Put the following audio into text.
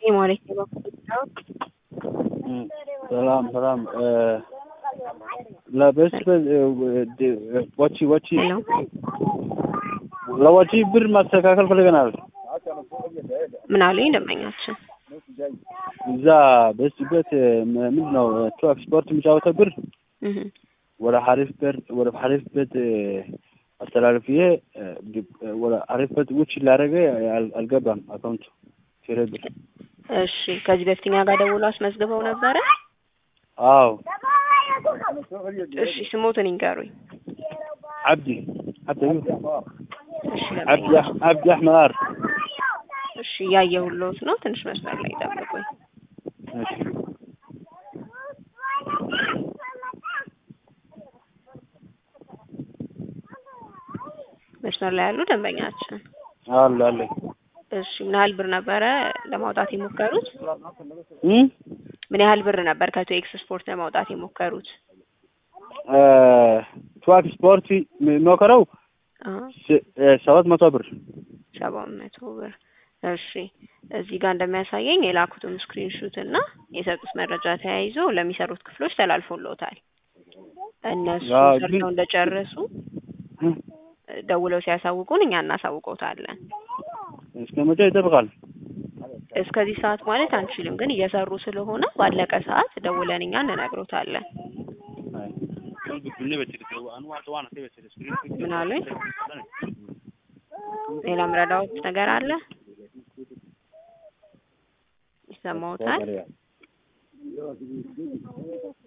የማለት በኩል ሰላም ሰላም ለበስ ወቺ ወቺ ሄሎ ለወጪ ብር ማስተካከል ፈልገናል። ምን አሉኝ ደንበኛችን? እዛ በስበት ምንድን ነው ቱ ኤክስፖርት የሚጫወተው ብር እህ ወደ ሀሪፍ በር ወደ ሀሪፍ በት አስተላልፍዬ ወደ ሀሪፍ በት ውጭ ላደረገ አልገባም አካውንቱ ቴሌ ብር። እሺ ከዚህ በፊት እኛ ጋር ደውሎ አስመዝግበው ነበረ? አዎ እሺ ስሞትን ይንገሩኝ። አብዲ አብዲ እሺ አብዲ ደንበኛ አብዲ አሕመር እሺ እያየሁልዎት ነው። ትንሽ መስመር ላይ ጠብቁኝ። እሺ መስመር ላይ ያሉ ደንበኛችን አለ አለ እሺ ምን ያህል ብር ነበረ ለማውጣት የሞከሩት? እም ምን ያህል ብር ነበር ከቶ ኤክስፖርት ለማውጣት የሞከሩት? ቱ ኤክስፖርት የሚሞክረው አዎ ሰባት መቶ ብር ሰባት መቶ ብር እሺ እዚህ ጋር እንደሚያሳየኝ የላኩትም ስክሪንሹት እና የሰጡት መረጃ ተያይዞ ለሚሰሩት ክፍሎች ተላልፎልዎታል። እነሱ አዎ፣ ግን- ሰርተው እንደጨረሱ ደውለው ሲያሳውቁን እኛ እናሳውቀውታለን። እስከ መቼ ይጠብቃል? እስከዚህ ሰዓት ማለት አንችልም፣ ግን እየሰሩ ስለሆነ ባለቀ ሰዓት ደውለን እኛ እንነግሮታለን። ምን አሉኝ? ሌላ ምረዳዎት ነገር አለ? ይሰማዎታል?